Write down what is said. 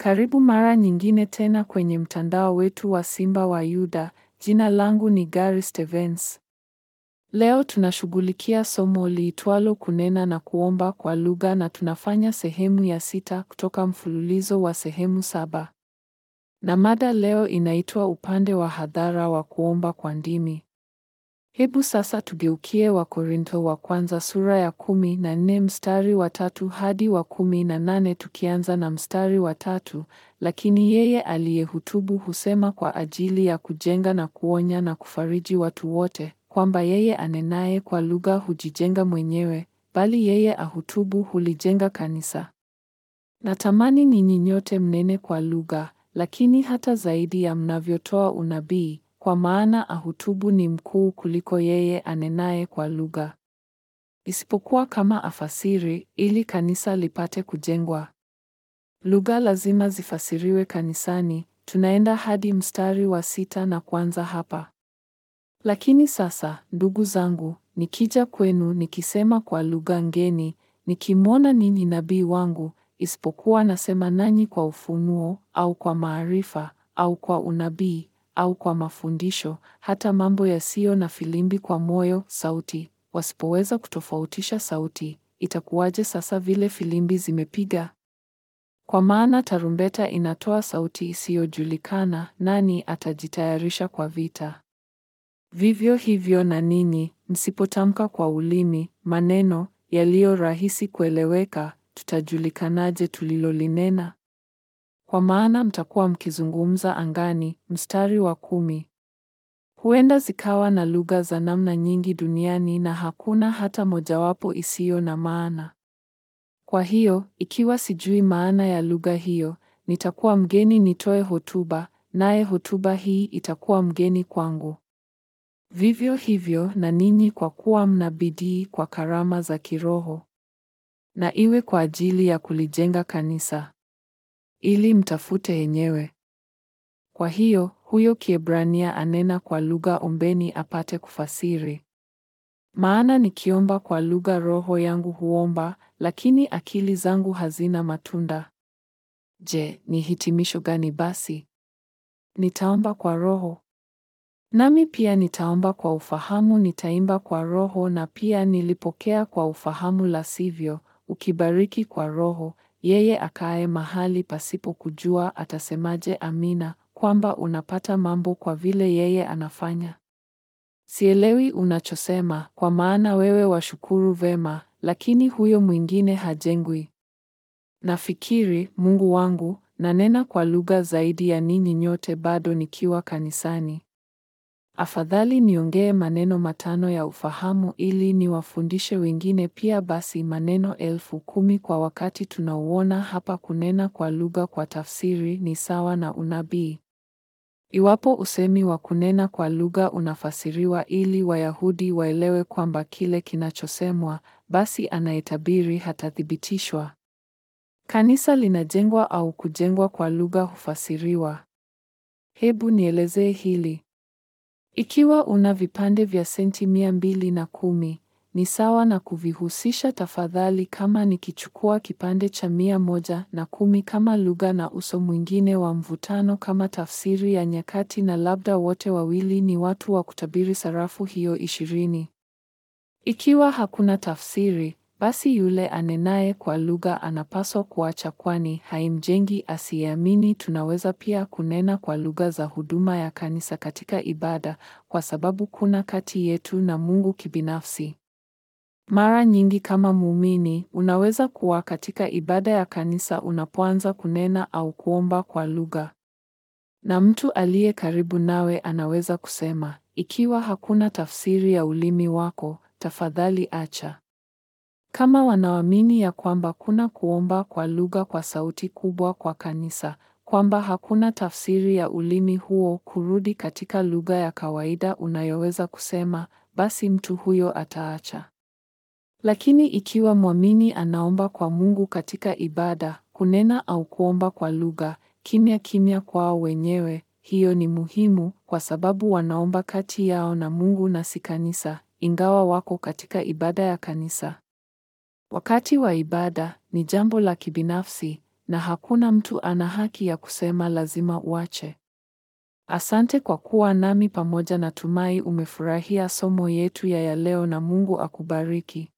Karibu mara nyingine tena kwenye mtandao wetu wa Simba wa Yuda. Jina langu ni Gary Stevens. Leo tunashughulikia somo liitwalo kunena na kuomba kwa lugha na tunafanya sehemu ya sita kutoka mfululizo wa sehemu saba. Na mada leo inaitwa upande wa hadhara wa kuomba kwa ndimi. Hebu sasa tugeukie Wakorintho wa kwanza sura ya kumi na nne mstari wa tatu hadi wa kumi na nane tukianza na mstari wa tatu. Lakini yeye aliyehutubu husema kwa ajili ya kujenga na kuonya na kufariji watu wote, kwamba yeye anenaye kwa lugha hujijenga mwenyewe, bali yeye ahutubu hulijenga kanisa. Natamani ninyi nyote mnene kwa lugha, lakini hata zaidi ya mnavyotoa unabii kwa maana ahutubu ni mkuu kuliko yeye anenaye kwa lugha, isipokuwa kama afasiri, ili kanisa lipate kujengwa. Lugha lazima zifasiriwe kanisani. Tunaenda hadi mstari wa sita na kuanza hapa. Lakini sasa, ndugu zangu, nikija kwenu nikisema kwa lugha ngeni, nikimwona ninyi nabii wangu, isipokuwa nasema nanyi kwa ufunuo au kwa maarifa au kwa unabii au kwa mafundisho, hata mambo yasiyo na filimbi kwa moyo, sauti, wasipoweza kutofautisha sauti, itakuwaje sasa vile filimbi zimepiga? Kwa maana tarumbeta inatoa sauti isiyojulikana, nani atajitayarisha kwa vita? Vivyo hivyo na ninyi, msipotamka kwa ulimi maneno yaliyo rahisi kueleweka, tutajulikanaje tulilolinena? Kwa maana mtakuwa mkizungumza angani. Mstari wa kumi. Huenda zikawa na lugha za namna nyingi duniani na hakuna hata mojawapo isiyo na maana. Kwa hiyo, ikiwa sijui maana ya lugha hiyo, nitakuwa mgeni nitoe hotuba, naye hotuba hii itakuwa mgeni kwangu. Vivyo hivyo na ninyi kwa kuwa mna bidii kwa karama za kiroho. Na iwe kwa ajili ya kulijenga kanisa ili mtafute yenyewe. Kwa hiyo huyo Kiebrania anena kwa lugha, ombeni apate kufasiri. Maana nikiomba kwa lugha, roho yangu huomba, lakini akili zangu hazina matunda. Je, ni hitimisho gani basi? Nitaomba kwa roho. Nami pia nitaomba kwa ufahamu, nitaimba kwa roho, na pia nilipokea kwa ufahamu, la sivyo, ukibariki kwa roho yeye akae mahali pasipo kujua atasemaje amina, kwamba unapata mambo kwa vile yeye anafanya? Sielewi unachosema, kwa maana wewe washukuru vema, lakini huyo mwingine hajengwi. Nafikiri, Mungu wangu, nanena kwa lugha zaidi ya ninyi nyote bado nikiwa kanisani. Afadhali niongee maneno matano ya ufahamu ili niwafundishe wengine pia basi maneno elfu kumi kwa wakati tunauona hapa. Kunena kwa lugha kwa tafsiri ni sawa na unabii. Iwapo usemi wa kunena kwa lugha unafasiriwa ili Wayahudi waelewe kwamba kile kinachosemwa, basi anayetabiri hatathibitishwa. Kanisa linajengwa au kujengwa kwa lugha hufasiriwa. Hebu nielezee hili. Ikiwa una vipande vya senti mia mbili na kumi, ni sawa na kuvihusisha tafadhali kama nikichukua kipande cha mia moja na kumi kama lugha na uso mwingine wa mvutano kama tafsiri ya nyakati na labda wote wawili ni watu wa kutabiri sarafu hiyo ishirini. Ikiwa hakuna tafsiri, basi yule anenaye kwa lugha anapaswa kuacha kwani haimjengi asiyeamini. Tunaweza pia kunena kwa lugha za huduma ya kanisa katika ibada kwa sababu kuna kati yetu na Mungu kibinafsi. Mara nyingi kama muumini, unaweza kuwa katika ibada ya kanisa unapoanza kunena au kuomba kwa lugha. Na mtu aliye karibu nawe anaweza kusema, ikiwa hakuna tafsiri ya ulimi wako, tafadhali acha. Kama wanaamini ya kwamba kuna kuomba kwa lugha kwa sauti kubwa kwa kanisa, kwamba hakuna tafsiri ya ulimi huo kurudi katika lugha ya kawaida unayoweza kusema, basi mtu huyo ataacha. Lakini ikiwa mwamini anaomba kwa Mungu katika ibada, kunena au kuomba kwa lugha, kimya kimya kwao wenyewe, hiyo ni muhimu kwa sababu wanaomba kati yao na Mungu na si kanisa, ingawa wako katika ibada ya kanisa. Wakati wa ibada ni jambo la kibinafsi, na hakuna mtu ana haki ya kusema lazima uache. Asante kwa kuwa nami pamoja. Natumai umefurahia somo yetu ya ya leo na Mungu akubariki.